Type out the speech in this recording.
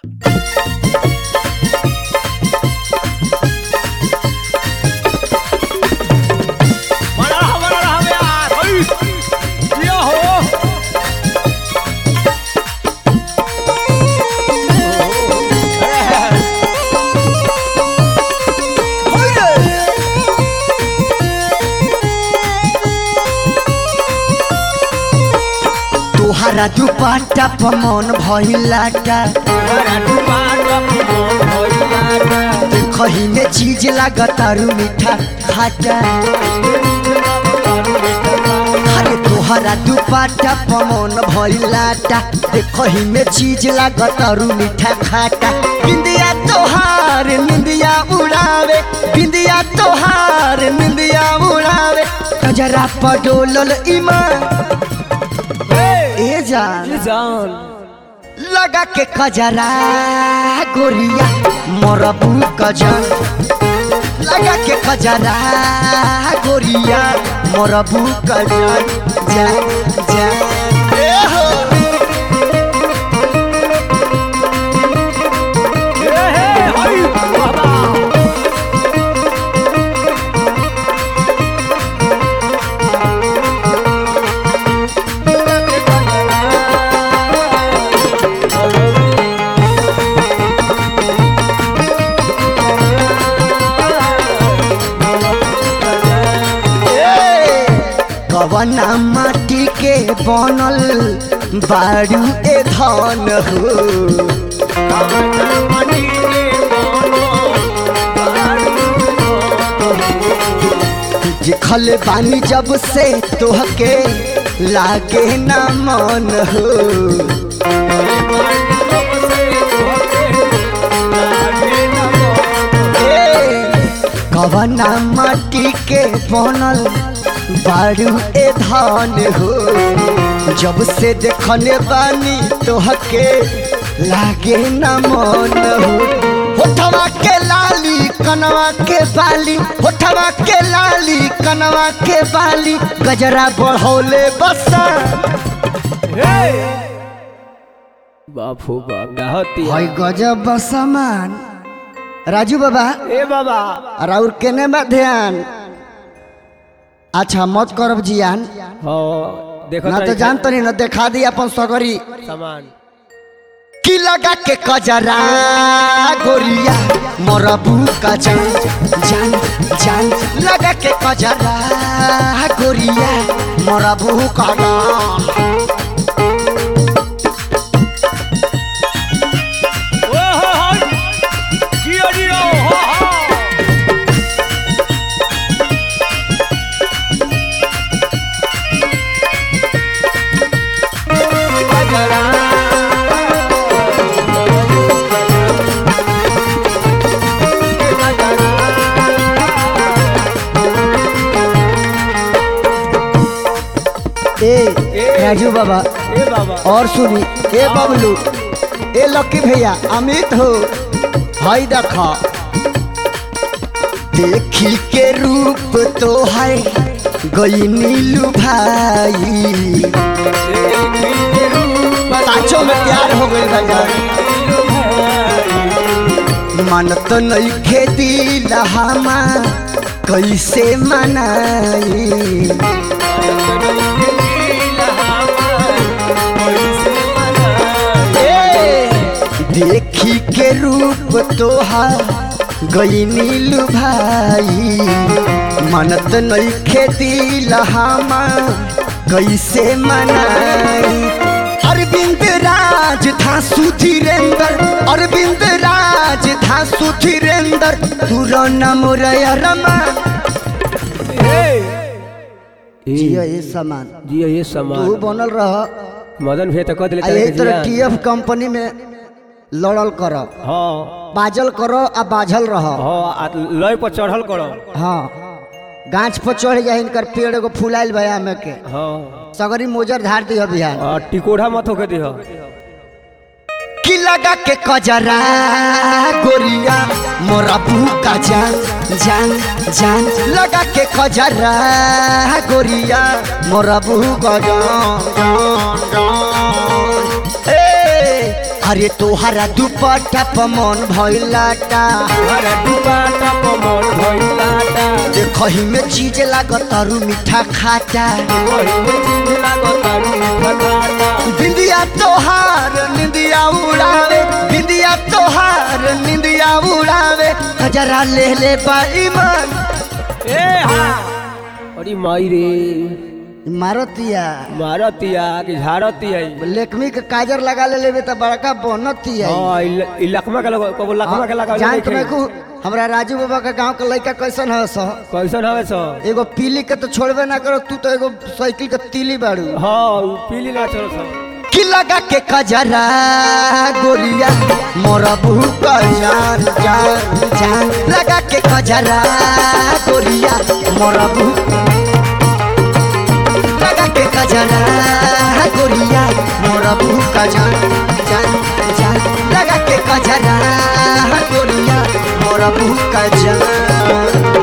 बड़ा रहा बड़ा रहा बे यार ओय ये हो तोहरा दुपट्टा पर मन भइलाटा बड़ा टुपाटा मोर भइलाटा देखही में चीज लागतारू मीठा खाटा अरे तोहरा दुपट्टा पर मन भइलाटा देखही में चीज लागतारू मीठा खाटा बिंदिया तोहार निंदिया उड़ावे बिंदिया तोहार निंदिया उड़ावे कजरा पर डोलल ईमान ए जान जान लगा के कजरा गोरिया मरबू कजन लगा के कजरा गोरिया मरबू कजन जा जा ए हो ए हे हई बाबा ए, कवना माटी के बनल बारू ए धन हो जिखल बानी जब से तोहके लागे ना मन हो ए, कवना माटी के बनल बारू ए धान हो जब से देखने बानी तोहके लागे ना मन हो होठवा के लाली कनवा के बाली होठवा के लाली कनवा के बाली गजरा बढ़ौले बसा बाप हो बाप डाहती हई गजब बसमान राजू बाबा ए बाबा राउर केने बा ध्यान अच्छा मत करब जियान हो देखो ना तो जान तो नहीं ना देखा दी अपन सगरी सामान की लगा के कजरा गोरिया मोरबू का जान जान जान लगा के कजरा गोरिया मोरबू का जान ओ हो हो जियो जियो हो हो ए राजू बाबा ए बाबा और सुनी ए बबलू ए लक्की भैया अमित हो हई देखा देखी के रूप तो है गई नीलू भाई पाँचों में प्यार हो गई भैया मन तो नहीं खेती लहामा कैसे मनाई ए, देखी के रूप तोहार गई नीलू भाई मनत नहीं खेती लहामा कैसे मनाई अरविंद राज था सुधीरेंद्र अरविंद राज था सुधीरेंद्र तुरो नम रमा जिया ये सामान जियो ये तू सामान बनल रह मदन भे तो कह दिले आ यही तरह टीएफ कंपनी में लड़ल कर हाँ बाजल करो आ बाझल रह हाँ आ लय पर चढ़ल करो हाँ गाछ पर चढ़ जाए इनकर पेड़ एगो फुलाइल भया में के हाँ सगरी मोजर धार दिया बिहार आ टिकोढ़ा मत होके दिह की लगा के कजरा गोरिया मोरा भूका जान जान जान लगा के कजरा गोरिया मोरा भूका जान जान जान ए अरे तोहरा दुपट्टा पमन भइलाटा अरे दुपाटा पमन भइलाटा देखही में चीज लागत तारू मीठा खाटा वही में चीज लागत तारू फटाटा बिंदिया तोहार निंदिया उड़ावे बिंदिया तोहार निंदिया उड़ावे हजरा ले ले बाई मन ए हा अरे माई रे मारतिया मारतिया कि झारतिया लेकमी के काजर लगा ले लेबे त बड़का बनतिया हां इ लखमा के लगा कबो लखमा के लगा जान तुम्हें को हमरा राजू बाबा के गांव के लड़का कैसन है सो कैसन हवे सो एगो पीली के तो छोड़बे ना करो तू तो एगो साइकिल के तीली बाड़ू हां पीली ना चलो सो की लगा के कजरा गोरिया मोरा बहू का जान जान जान लगा के कजरा गोरिया मोरा बहू लगा के कजरा गोरिया मोरा बहू का जान जान जान लगा के कजरा गोरिया मोरा बहू का जान